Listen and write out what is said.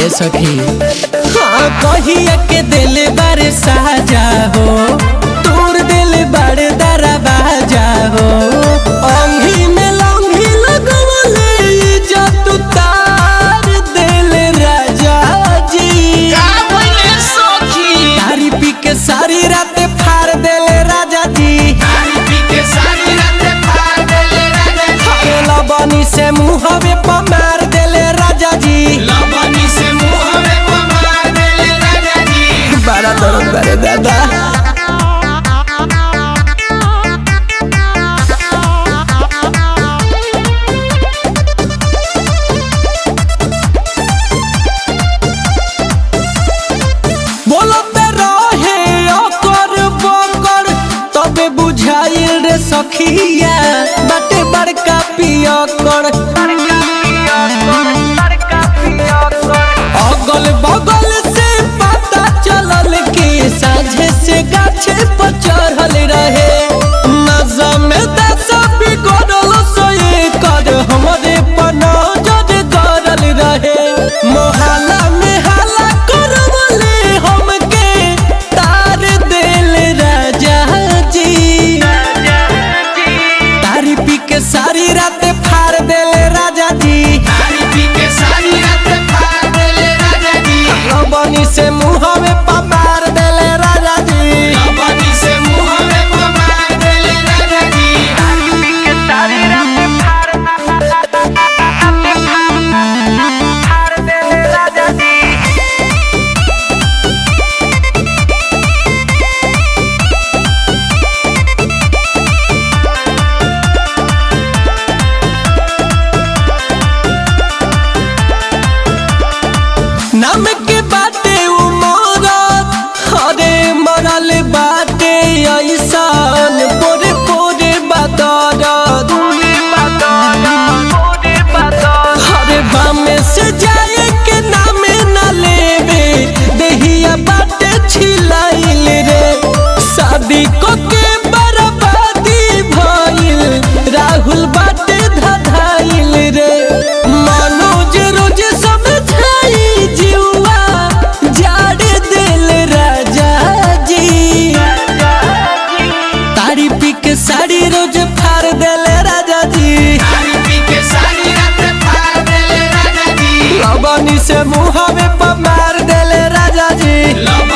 ये सखी हाँ कहिया के दिल बारे साजा हो तोर दिल बारे दरा बाजा हो अंगी में लंगी लगवले इज्जत तार दिल राजा जी तारी पी के सारी रात फाड़ दिल राजा जी खेला बनी से मुहवे पर मार दिल राजा जी बड़ा दर्द करे दादा बोलते रहे अकर बकर तबे बुझाइल रे सखिया बाटे बड़का पियकर अगल बगल से पता चलल कि साझे से गाछे पर चढ़ल रहे नजर में दस बिगड़ल सोए कर हमरे पर नजर गड़ल रहे मोहल्ला में हाला करवले हमके तार दिल राजा जी तारी पी के सारी रात फाड़ दिल राजा जी बनी से मुहवे पमार दिल राजा जी नाम के बाटे उमरत हरे मरल बाटे ऐसान पोरे पोरे बदरत हरे बामे से जाए के नामे न लेवे देहिया बाटे छिलाइल रे शादी को के बर्बादी भइल राहुल बाटे धधाइल रे मनोज रोज समझाई जीवा जाड़ दिल राजा जी तारी पी के साड़ी रोज फाड़ दिल राजा जी लबनी से मुहावे पर मार दिल राजा जी